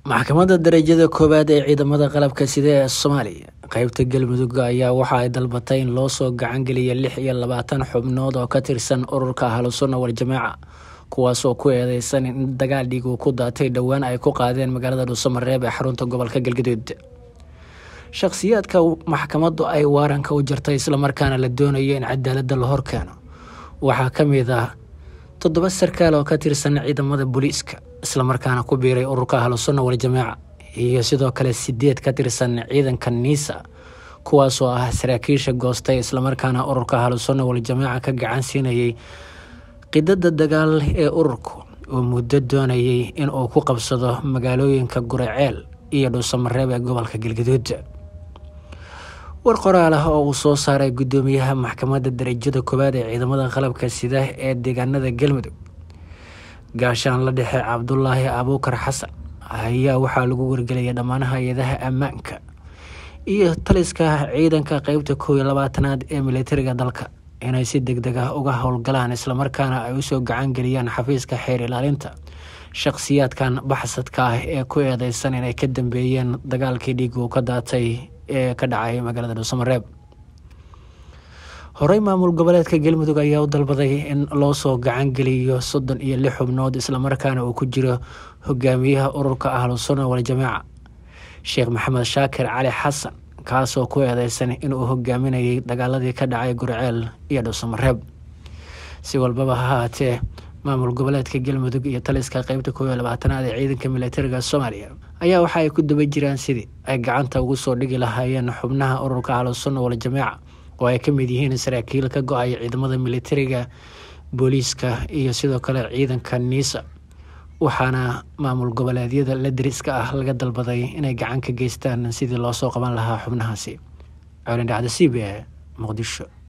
maxkamadda darajada koowaad ee ciidamada qalabka sida ee soomaaliya qeybta galmudug ayaa waxa ay dalbatay in loo soo gacangeliya lix iyo labaatan xubnood oo ka tirsan ururka ahlusunna waljamaaca kuwaasoo ku eedeysan in dagaal dhiig uu ku daatay dhowaan ay ku qaadeen magaalada dhuusamareeb ee xarunta gobolka galgaduud shakhsiyaadka maxkamaddu ay waaranka u jartay islamarkaana la doonayo in cadaaladda la horkeeno waxaa ka mid ah toddoba sarkaal oo ka tirsan ciidamada booliiska islamarkaana ku biiray ururka ahlusunna waljamaaca iyo sidoo kale sideed ka tirsan ciidanka niisa kuwaasoo ah saraakiisha goostay islamarkaana ururka ahlusunna waljamaaca ka gacan siinayay qidada dagaal ee ururku uu muddo doonayay in uu ku qabsado magaalooyinka guraceel iyo dhuusamareeb ee gobolka galgaduud war qoraal ah oo uu soo saaray guddoomiyaha maxkamadda darajada koowaad ee ciidamada qalabka sida ee deegaanada galmudug gaashaan la dhexe cabdulaahi abuukar xasan ayaa waxaa lagu wargelaya dhammaan hay-adaha ammaanka iyo taliska ciidanka qeybta koow iyo labaatanaad ee militariga dalka inay si deg deg ah uga howlgalaan islamarkaana ay usoo gacan geliyaan xafiiska xeer ilaalinta shakhsiyaadkan baxsadka ah ee ku eedeysan inay ka dambeeyeen dagaalkii dhiig uu ka daatay ee ka dhacay magaalada dhuusamareeb horey maamul goboleedka galmudug ayaa u dalbaday in loo soo gacan geliyo soddon iyo lix xubnood islamarkaana uu ku jiro hogaamiyaha ururka ahlusunna waljamaaca sheekh maxamed shaakir cali xasan kaasoo ku eedeysan inuu hogaaminayay dagaaladii ka dhacay gurceel iyo dhuusamareeb si walbaba ha haatee maamul goboleedka galmudug iyo taliska qeybta koob iyo labaatanaad ee ciidanka militariga soomaaliya ayaa waxa ay ku daba jiraan sidii ay gacanta ugu soo dhigi lahaayeen xubnaha ururka ahlusunna waljamaaca oo ay ka mid yihiin saraakiil ka go-ay ciidamada militariga booliiska iyo sidoo kale ciidanka niisa waxaana maamul goboleedyada la dariska ah laga dalbaday inay gacan ka geystaan sidii loo soo qaban lahaa xubnahaasi colindhacda c b e muqdisho